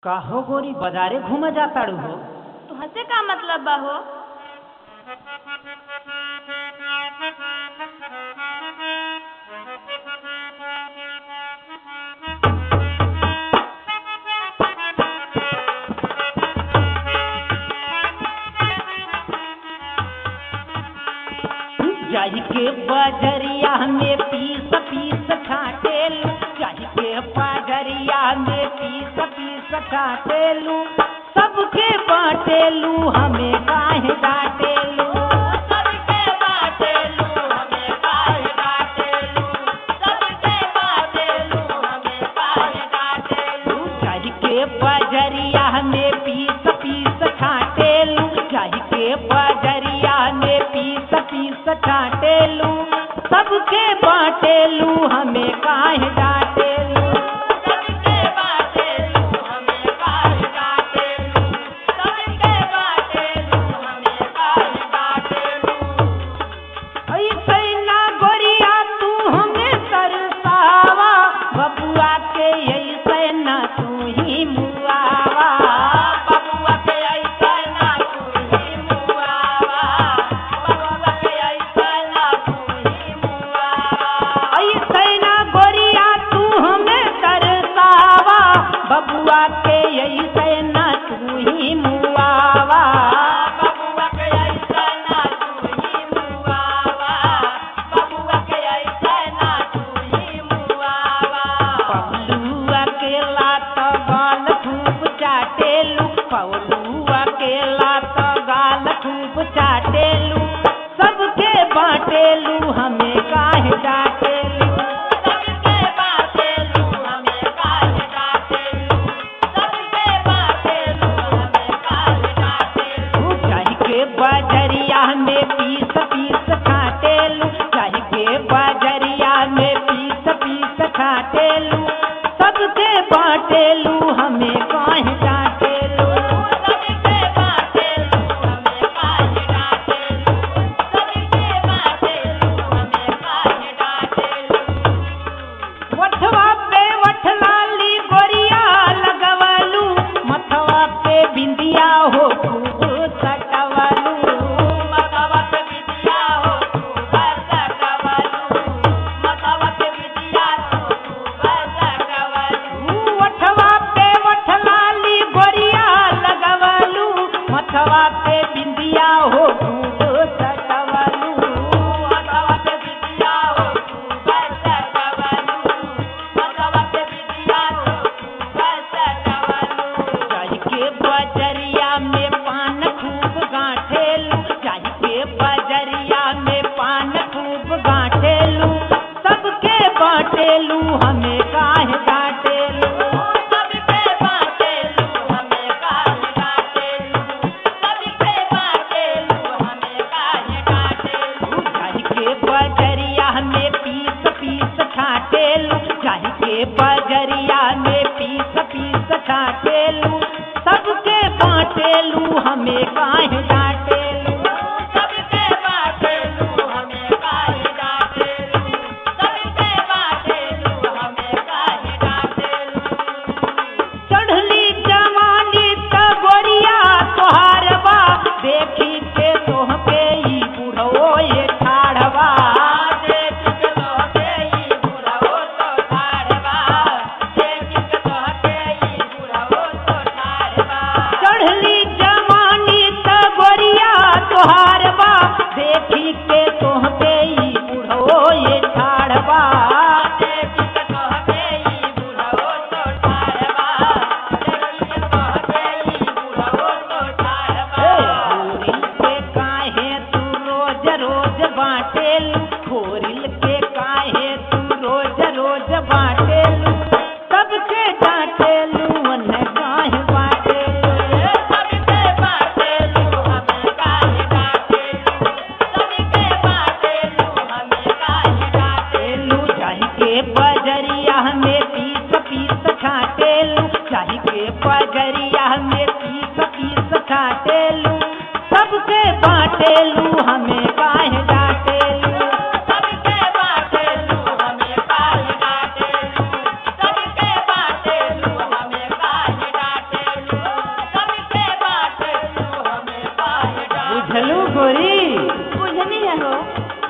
काहो गोरी बाजारे घूमे जाताड़ू हो तो हसे का मतलब बा हो जाई के बजरिया में पीस पीस छाटेलू जाई के बजरिया में पीस पीस छाटेलू सबके बाटेलू हमें काहे डाटेलू सबके बाटेलू हमें काहे डाटेलू सबके बाटेलू हमें काहे डाटेलू जाई के बजरिया में पीस पीस छाटेलू जाई के बजरिया में पीस पीस छाटेलू सबके बाटेलू हमें काहे डाटेलू सबके बाटेलू हमें काहे डाटेलू सबके बाटेलू हमें काहे डाटेलू ऐसे ना गोरिया तू हमें तरसावा बबुआ के ऐसे ना तू ही मुआवा बबुआ के ऐसा ना तू ही मुआवा बबुआ के ऐसा ना तू ही मुआवा ऐसे ना गोरिया तू हमें तरसावा बबुआ के ऐसे ना तू ही मुआवा बबुआ के ऐसा ना तू ही मुआवा बबुआ के ऐसा ना तू ही मुआवा पौलू अकेला तो गाल खूब चाटेलू पौलू अकेला तो गाल खूब चाटेलू सबके बाटेलू हमें काहे डाटेलू सबके बातेलू हमें काहे डाटेलू सबके बातेलू हमें काहे डाटेलू चाही के बजरिया में पीस पीस खाटेलू चाही के बजरिया में पीस पीस खाटेलू सबके बाटेलू हमें काहे डाटेलू सबके बातेलू हमें काहे डाटेलू सबके बातेलू हमें काहे डाटेलू वठवा पे वठलाली गोरिया लगवलू मथवा पे बिंदिया हो खूब सटवलू मतावत विद्या हो तू बरसटवलू मतावत विद्या हो तू बरसटवलू वठवा पे वठलाली गोरिया लगवलू मथवा पे बिंदिया हो खूब सटवलू मतावत विद्या हो तू बरसटवलू मतावत विद्या हो तू बरसटवलू चाही के बजरिया में पान खूब गांठेलू चाही के बजरिया में पान खूब गांठेलू सबके बाटेलू हमें काहे डांटेलू सबके बातेलू हमें काहे डाटेलू सबके बातेलू हमें काहे डाटेलू चाही के बजरिया में पीस पीस छाटेलू चाही के बजरिया में पीस पीस छाटेलू सबके बाटेलू हमें काहे डांटेलू सबके बातेलू हमें काहे डाटेलू सबके बातेलू हमें काहे डाटेलू चढ़ली जवानी त गोरिया तोहार बा देखी के तोहके ई बुढ़ो ये ठाढ़वा देख के तोहके ई बुढ़ाओ तो ठाड़बा देख के तोहके ई बुढ़ाओ तो ठाड़बा चढ़ली जवानी त गोरिया तोहार बा देखी के तोहके ई बुढ़ो ये ठाढ़वा देख के तोहके ई बुढ़ाओ तो ठाड़बा देख के तोहके ई बुढ़ाओ तो ठाड़बा खोरिल के काहे तू रोज रोज बाटेलू खोरिल के काहे तू रोज रोज बाटेलू सबके डांटेलू मन काहे बाटेलू सबके बातेलू हमें काहे डाटेलू सबके बातेलू हमें काहे डाटेलू टेलू चाही के बजरिया में पीस पीस छाटेलू चाही के बजरिया में पीस पीस छाटेलू सबके बाटेलू हमें काहे डाटेलू सबके बातेलू हमें काहे डाटेलू सबके बातेलू हमें काहे डाटेलू बुझलू गोरी बुझनी है हो